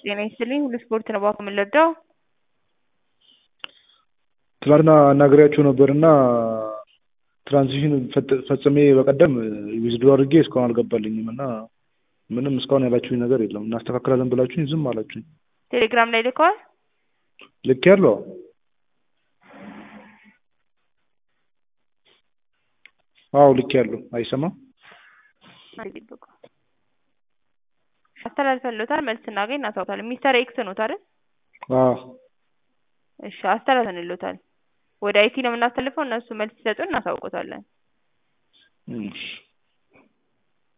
ጤና ይስጥልኝ ሁሉ ስፖርት ነው እባክዎ ምን ልርዳዎ? ትናንትና አናግሬያቸው ነበርና ትራንዚሽን ፈጽሜ በቀደም ዊዝድሮ አድርጌ እስካሁን አልገባልኝም እና ምንም እስካሁን ያላችሁኝ ነገር የለም እናስተካክላለን ብላችሁኝ ዝም አላችሁኝ። ቴሌግራም ላይ ልከዋል? ልኬያለሁ። አዎ ልኬያለሁ። አይሰማም? አስተላልፈንልዎታል መልስ ስናገኝ እናሳውቃለን። ሚስተር ኤክስ ኖት አይደል? አዎ እሺ አስተላልፈንልዎታል። ወደ አይቲ ነው የምናስተላልፈው እነሱ መልስ ሲሰጡን እናሳውቅዎታለን። እሺ